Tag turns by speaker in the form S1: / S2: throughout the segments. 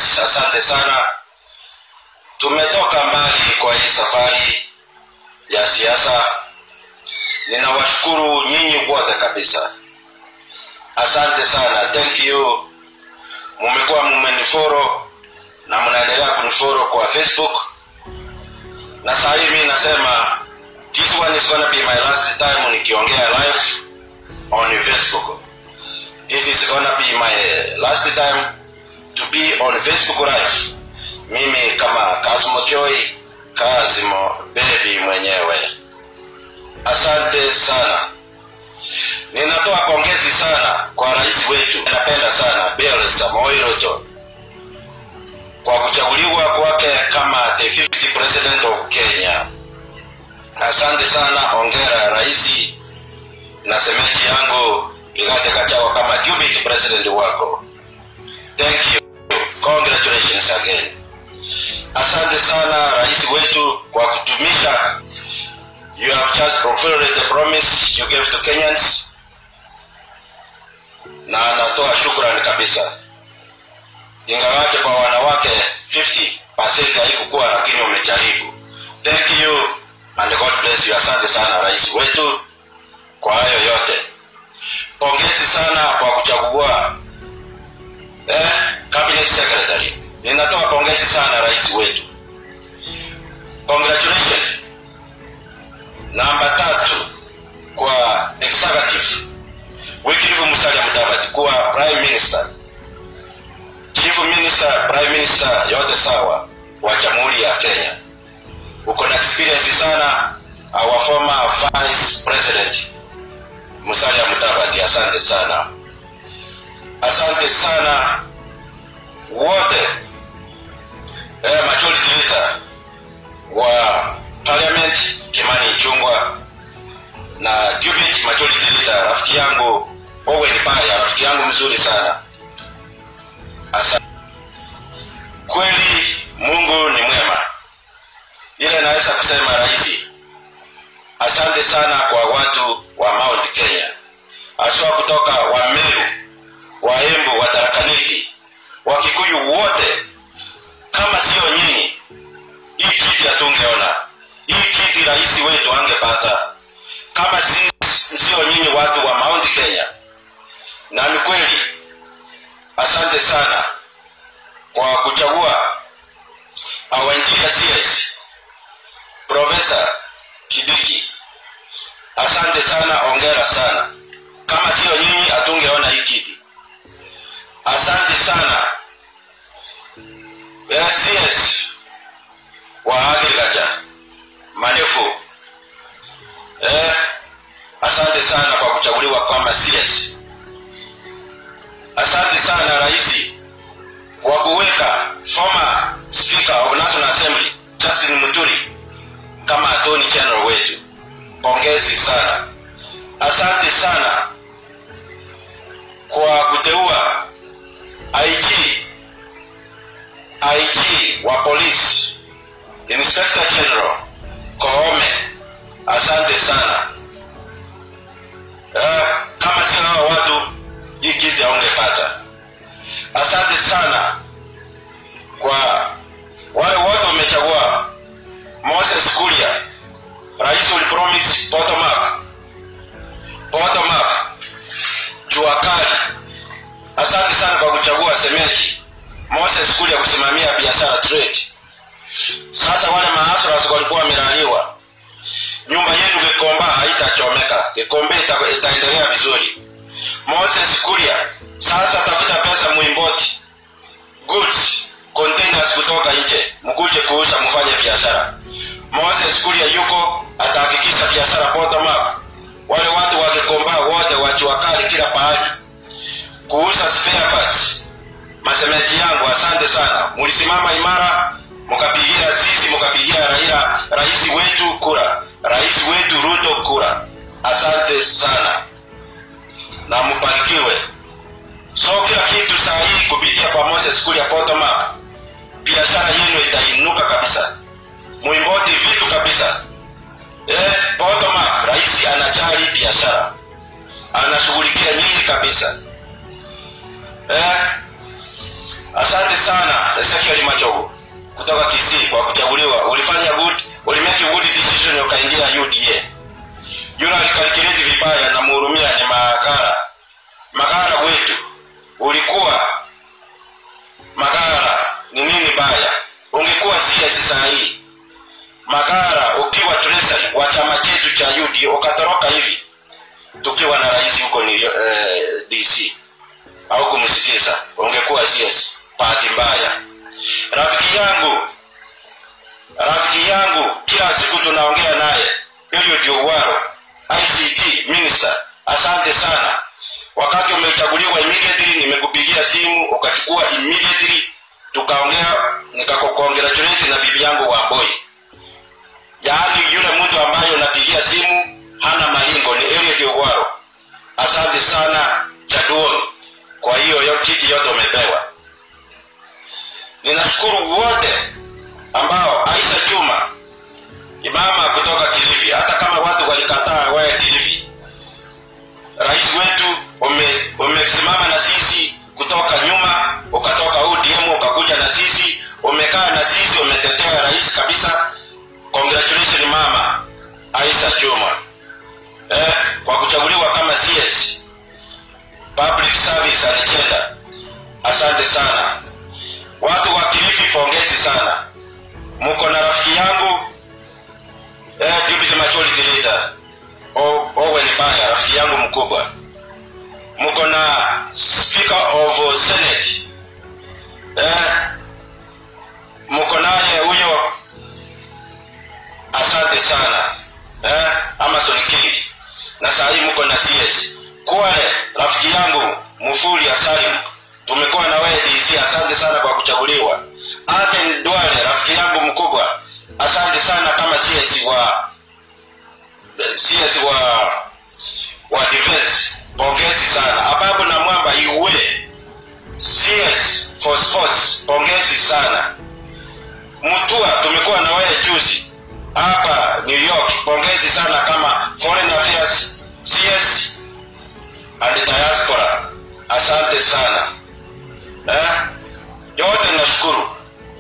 S1: rais asante sana tumetoka mbali kwa hii safari ya siasa ninawashukuru nyinyi wote kabisa asante sana thank you mumekuwa mumeniforo na mnaendelea kuniforo kwa facebook na saa hii mi nasema this one is gonna be my last time nikiongea live on facebook this is gonna be my last time to be on facebook live mimi kama kasmo joy kazimo bebi mwenyewe asante sana ninatoa pongezi sana kwa rais wetu napenda sana bill samoei ruto kwa kuchaguliwa kwake kama the 50 president of kenya asante sana ongera raisi na semeji yangu igate kachawa kama deputy president wako thank you congratulations again asante sana rais wetu kwa kutumisha you have just fulfilled the promise you gave to kenyans na natoa shukrani kabisa ingawaje kwa wanawake 50 haikukuwa lakini umejaribu thank you and god bless you asante sana rais wetu kwa hayo yote pongezi sana kwa kuchagua eh, cabinet secretary ninatoa pongezi sana rais wetu congratulations namba tatu kwa executive Wycliffe Musalia Mudavadi kuwa prime minister chief minister prime minister yote sawa wa jamhuri ya Kenya uko na experience sana our former vice president Musalia Mudavadi asante sana asante sana wote eh, majority leader wa parliament Kimani Ichung'wah na Jubit majority leader rafiki yangu Owen Baya rafiki yangu mzuri sana Asa. kweli Mungu ni mwema ile naweza kusema rahisi asante sana kwa watu wa Mount Kenya haswa kutoka wa Meru wa Embu wa Tarakaniti wa Kikuyu wote kama sio nyinyi hii kiti hatungeona hii kiti rais wetu angepata kama si, sio nyinyi watu wa Mount Kenya. Na ni kweli, asante sana kwa kuchagua our interior CS Profesa Kibiki. Asante sana, ongera sana. Kama sio nyinyi hatungeona hii kiti. Asante sana CS wa agriculture Manefu eh, asante sana kwa kuchaguliwa kama CS. Asante sana rais kwa kuweka former speaker of National Assembly Justin Muturi kama attorney general wetu. Pongezi sana. Asante sana kwa kuteua IG IG wa polisi Inspector General Koome asante sana uh, kama sio hao watu hii kiti haungepata asante sana kwa wale wote wamechagua moses kuria rais ulipromise bottom up bottom up jua kali asante sana kwa kuchagua semeji moses kuria kusimamia biashara trade sasa wale maasras walikuwa wamelaliwa nyumba yenu Gikomba haitachomeka. Gikomba ita, itaendelea vizuri. Moses Kuria, sasa tafuta pesa muimport goods containers kutoka nje, mkuje kuuza, mfanye biashara. Moses Kuria yuko atahakikisha biashara bottom up. Wale watu wa Gikomba wote wachuakali kila pahali kuuza spare parts. Masemeji yangu, asante sana, mulisimama imara, mkapigia sisi, mkapigia Raila, rais wetu kura rais wetu Ruto kura. Asante sana na mbarikiwe. So kila kitu saa hii kupitia kwa Moses Kuria bottom up, biashara yenu itainuka kabisa, muimboti vitu kabisa. Eh, bottom up, rais anajali biashara, anashughulikia nyinyi kabisa. Eh, asante sana ezekiel machogo kutoka kisii kwa kuchaguliwa ulifanya good ulimake good decision ukaingia uda yule alikalkuleti vibaya na muhurumia ni magara magara wetu ulikuwa magara ni nini baya ungekuwa cs saa hii magara ukiwa treasury wa chama chetu cha UD ukatoroka hivi tukiwa na rais huko ni eh, DC au kumsikiza ungekuwa CS bahati mbaya rafiki yangu rafiki yangu kila siku tunaongea naye Eliud Owaro ICT minister asante sana wakati umechaguliwa immediately nimekupigia simu ukachukua immediately tukaongea nikakukongratulate na bibi yangu Wamboi yaani yule mtu ambaye unapigia simu hana malingo ni Eliud Owaro. Asante sana Jaduon, kwa hiyo yo kiti yote umepewa. Ninashukuru wote ambao Aisha Juma imama kutoka Kilifi, hata kama watu walikataa wewe Kilifi, rais wetu ume, umesimama na sisi kutoka nyuma, ukatoka ODM ukakuja na sisi, umekaa na sisi, umetetea rais kabisa congratulations mama Aisha Juma eh, kwa kuchaguliwa kama CS public service alichenda. Asante sana watu wa Kilifi, pongezi sana, mko na rafiki yangu eh, deputy majority leader O- Owen Baya, rafiki yangu mkubwa, mko na speaker of senate eh, mko naye huyo asante sana eh, Amazon King na saa hii mko na CS Kwale, rafiki yangu Mufuli Asalim, tumekuwa na wewe DC, asante sana kwa kuchaguliwa. Aden Duale, rafiki yangu mkubwa, asante sana kama CS wa CS wa wa defense, pongezi sana. Ababu na Mwamba iwe CS for sports, pongezi sana. Mutua, tumekuwa na wewe juzi hapa New York. Pongezi sana kama Foreign Affairs CS and Diaspora, asante sana eh? Yote nashukuru.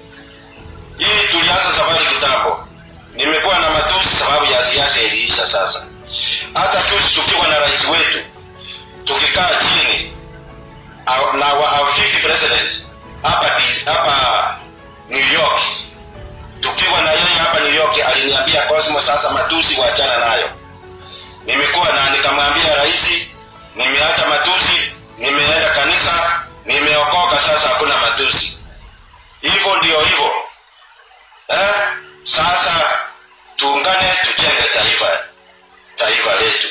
S1: Hii tulianza safari kitambo, nimekuwa na matusi sababu ya siasa iliisha sasa. Hata juzi tukiwa na rais wetu tukikaa chini au- na wa- our fifth president hapa D- hapa New York tukiwa na yeye hapa New York aliniambia Cosmo, sasa matusi wachana nayo. Nimekuwa na nikamwambia rais, nimeacha matusi, nimeenda kanisa, nimeokoka, sasa hakuna matusi. Hivyo ndio hivyo eh? Sasa tuungane, tujenge taifa taifa letu.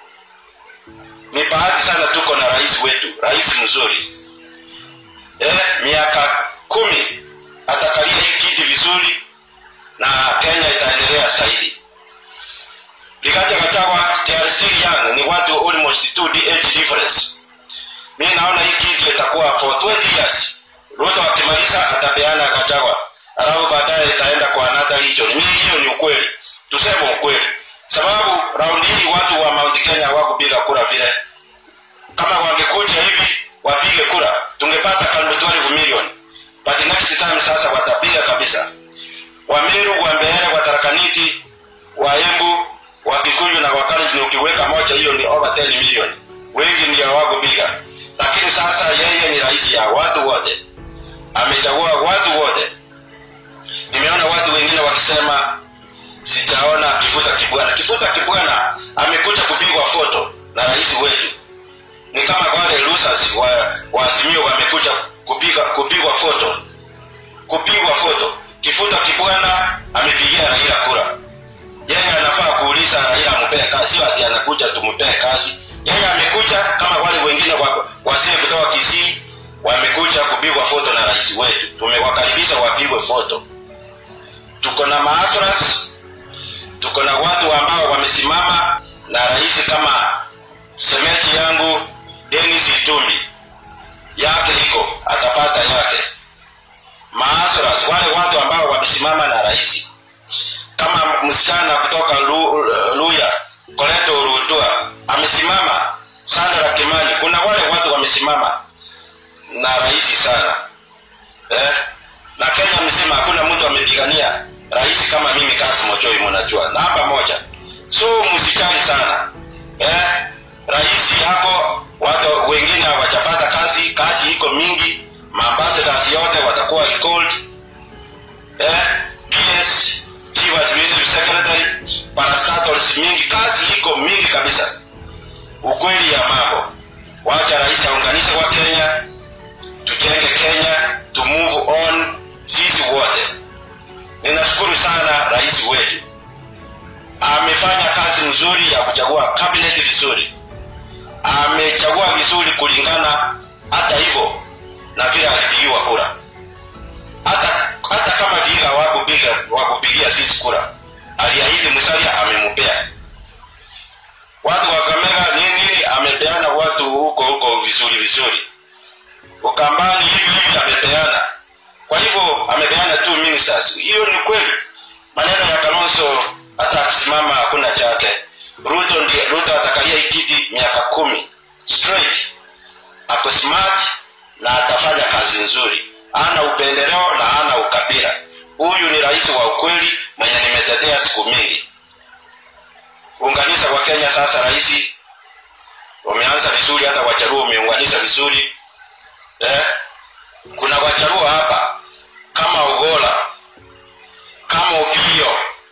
S1: Ni bahati sana tuko na rais wetu, rais mzuri eh, miaka kumi atakalia hii kiti vizuri na Kenya itaendelea zaidi. Rigathi Gachagua they are still young, ni watu almost two age difference. Mimi naona hii kiti itakuwa for 20 years. Ruto akimaliza atapeana Gachagua, alafu baadaye itaenda kwa another region. Mimi hiyo ni ukweli, tuseme ukweli, sababu raundi hii watu wa Mount Kenya hawakupiga kura vile. Kama wangekuja hivi wapige kura, tungepata karibu 12 million, but next time sasa watapiga kabisa. Wameru, Wambeere, Watarakaniti, Waembu, Wakikuyu na Wakalenjin ukiweka moja, hiyo ni over 10 million. Wengi ndio hawakupiga, lakini sasa yeye ni rais ya watu wote, amechagua watu wote. Nimeona watu wengine wakisema sijaona Kifuta Kibwana. Kifuta Kibwana amekuja kupigwa foto na rais wetu, ni kama wale losers wa, wa Azimio wamekuja kupiga kupigwa foto kupigwa foto. Kifuta Kibwana amepigia Raila kura. Yeye anafaa kuuliza Raila ampee kazi, sio ati anakuja tumpee kazi. Yeye amekuja kama wale wengine wa, wasee kutoka Kisii wamekuja kupigwa foto na rais wetu. Tumewakaribisha wapigwe foto. Tuko na maasras, tuko na watu ambao wamesimama na rais kama semeji yangu Dennis Itumbi, yake iko atapata yake maasras wale watu ambao wamesimama na rais kama msichana kutoka Lu, Luya Koleto Rutua amesimama Sandra Kimani. Kuna wale watu wamesimama na rais sana. eh? na kenya mzima hakuna mtu amepigania rais kama mimi kasimo choi mnajua namba moja so msijali sana eh? rais yako watu wengine hawajapata kazi kazi iko mingi maambassadors yote watakuwa recalled eh? ps chief administrative secretary parastatals mingi kazi iko mingi kabisa ukweli ya mambo wacha rais aunganishe kwa kenya tujenge kenya to move on sisi wote ninashukuru sana rais wetu amefanya kazi nzuri ya kuchagua cabinet vizuri amechagua vizuri kulingana hata hivyo na vile alipigiwa kura hata hata kama vile hawakupiga wakupigia sisi kura aliahidi msalia amempea watu wa Kakamega nini nini amepeana watu huko huko vizuri vizuri ukambani hivi hivi amepeana kwa hivyo amepeana tu ministers hiyo ni kweli maneno ya kalonzo hata akisimama hakuna chake ruto ndiye ruto atakalia hii kiti miaka kumi straight ako smart na atafanya kazi nzuri ana upendeleo na ana ukabila huyu ni rais wa ukweli mwenye nimetetea siku mingi unganisha kwa kenya sasa rais wameanza vizuri hata wacharuo umeunganisha vizuri eh? kuna wacharuo hapa kama ugola kama upio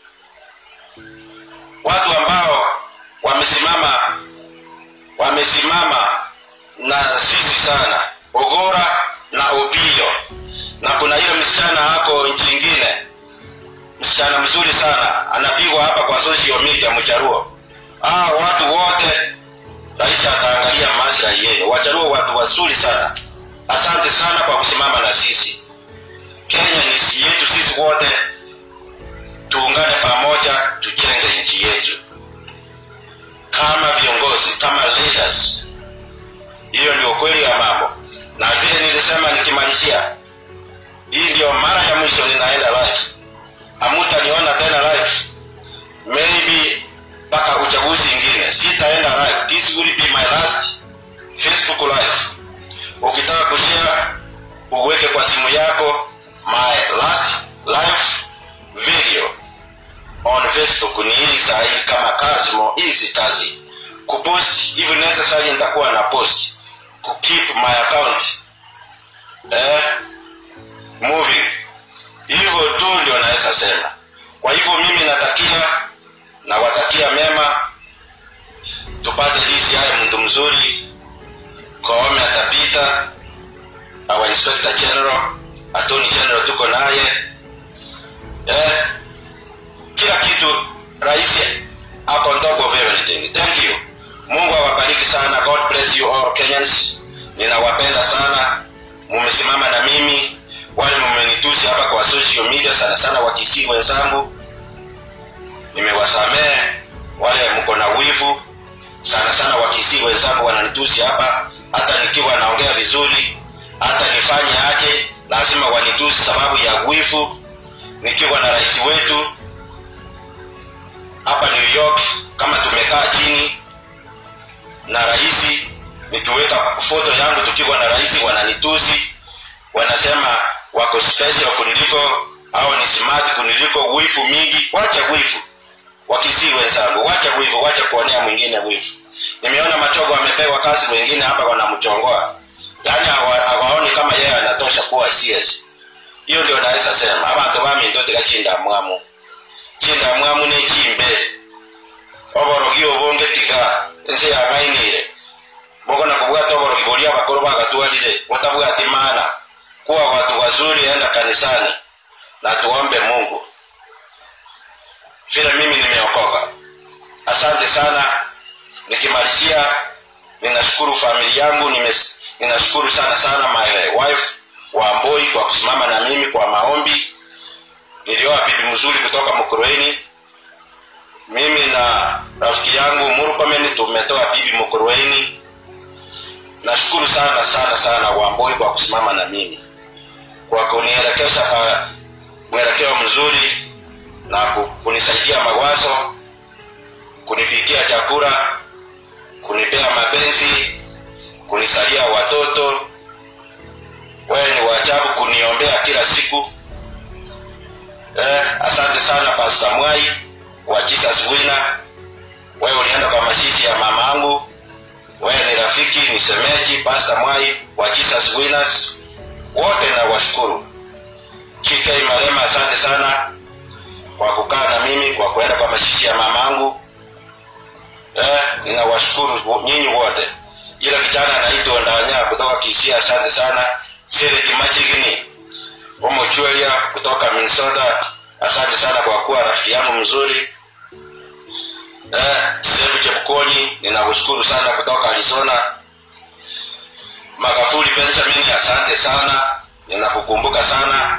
S1: watu ambao wamesimama wamesimama na sisi sana ugora na upio na kuna ile msichana hako nchi ingine msichana mzuri sana anapigwa hapa kwa social media mcharuo ah, watu wote rais ataangalia maslahi yenu wacharuo watu wazuri sana asante sana kwa kusimama na sisi kenya ni si yetu sisi wote tuungane pamoja tujenge nchi yetu kama viongozi kama leaders hiyo ndio kweli ya mambo na vile nilisema nikimalizia hii ndio mara ya mwisho ninaenda live amutaniona tena live maybe mpaka uchaguzi ingine sitaenda live this will be my last facebook live ukitaka kushare uweke kwa simu yako my last live video on facebook ni hii sahii kama kazi mo hizi kazi kupost if necessary nitakuwa na post kukeep my account eh, moving hivyo tu ndio naweza sema kwa hivyo mimi natakia nawatakia mema tupate DCI mtu mzuri Koome atapita our inspector general attorney general tuko naye eh, kila kitu rais ako on top of everything thank you mungu awabariki sana god bless you all kenyans ninawapenda sana mumesimama na mimi wale mumenitusi hapa kwa social media sana sana wakisii wenzangu nimewasamehe wale mko na wivu sana sana wakisii wenzangu wananitusi hapa hata nikiwa naongea vizuri hata nifanye aje lazima wanitusi sababu ya wivu nikiwa na rais wetu hapa new york kama tumekaa chini na rais nikiweka foto yangu tukiwa na rais wananitusi wanasema wako special kuniliko au ni smart kuniliko wivu mingi wacha wivu wakisii wenzangu wacha wivu wacha kuonea mwingine wivu nimeona machogo amepewa kazi wengine hapa wanamchongoa yaani hawa- hawaoni kama yeye anatosha kuwa cs hiyo ndio naweza sema abantu bami ndo tikachinda mwamu chinda mwamu nechimbe oborogi obonge tiga ense yang'ainire mukona kubwata oborogi boria abakoro bagatwarire mutabwati maana kuwa watu wazuri enda kanisani na tuombe mungu vile mimi nimeokoka asante sana nikimalizia ninashukuru familia yangu nimes, ninashukuru sana sana my wife wamboi kwa kusimama na mimi kwa maombi nilioa bibi mzuri kutoka mkurueni mimi na rafiki yangu murkomen tumetoa bibi mkurueni nashukuru sana sana sana wamboi kwa kusimama na mimi kwa kunielekeza kwa mwelekeo mzuri na ku- kunisaidia mawazo kunipikia chakula kunipea mapenzi kunisalia watoto wewe ni waajabu kuniombea kila siku eh, asante sana Pastor Mwai wa Jesus Winner. Wewe ulienda kwa mashishi ya mamangu, wewe ni rafiki, ni semeji. Pastor Mwai wa Jesus Winners, wote na washukuru. KK Marema, asante sana kwa kukaa na mimi, kwa kuenda kwa mashishi ya mamangu. Eh, ninawashukuru nyinyi wote. Yule kijana anaitwa Ndanya kutoka Kisia, asante sana. Sere Kimachigini Omochuelia kutoka Minnesota, asante sana kwa kuwa rafiki yangu mzuri. Eh, Sebu Chepkoni ninakushukuru sana kutoka Arizona. Magafuli Benjamin, asante sana, ninakukumbuka sana.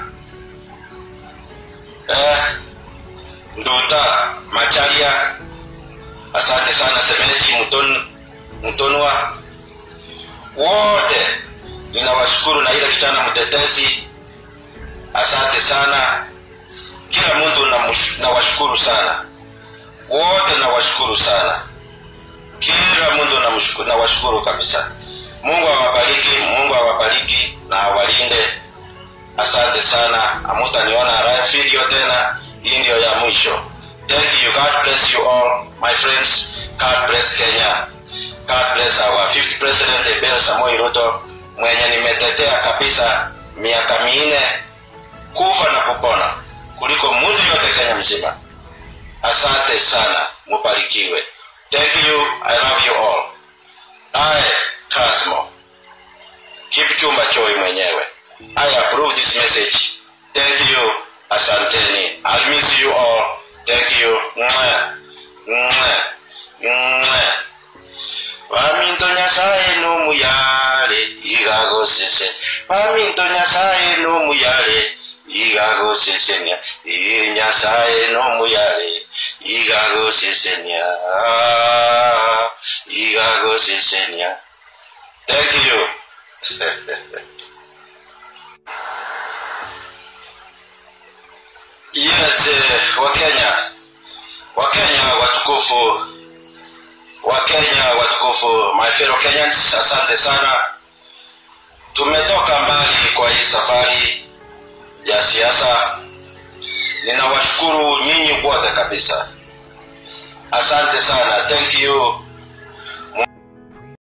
S1: Eh, Nduta Macharia, asante sana Semeji Mton, Mtonwa, wote ninawashukuru, na ile kijana mtetezi, asante sana. Kila mtu nawashukuru sana, wote nawashukuru sana, kila mtu namshukuru, nawashukuru kabisa. Mungu awabariki, Mungu awabariki na awalinde. Asante sana, amutaniona live video tena, hii ndio ya mwisho. Thank you, God bless you all my friends. God bless Kenya. God bless our fifth president Abel Samoei Ruto mwenye nimetetea kabisa miaka minne kufa na kupona kuliko mtu yote Kenya mzima. Asante sana, mubarikiwe. Thank you, I love you all. I Kasmo Kipchumba Choi mwenyewe. I approve this message. Thank you, asanteni. I'll miss you all. Thank you. Mwah. Mwah. Mwah. Waminto nyasaye numuyale igagosese Waminto nyasaye numuyale igagosesenya Iye nyasaye numuyale igagosesenya igagosesenya Thank you. yes, eh, Wakenya, Wakenya watukufu Wakenya watukufu, my fellow Kenyans, asante sana. Tumetoka mbali kwa hii safari ya siasa. Ninawashukuru nyinyi wote kabisa, asante sana, thank you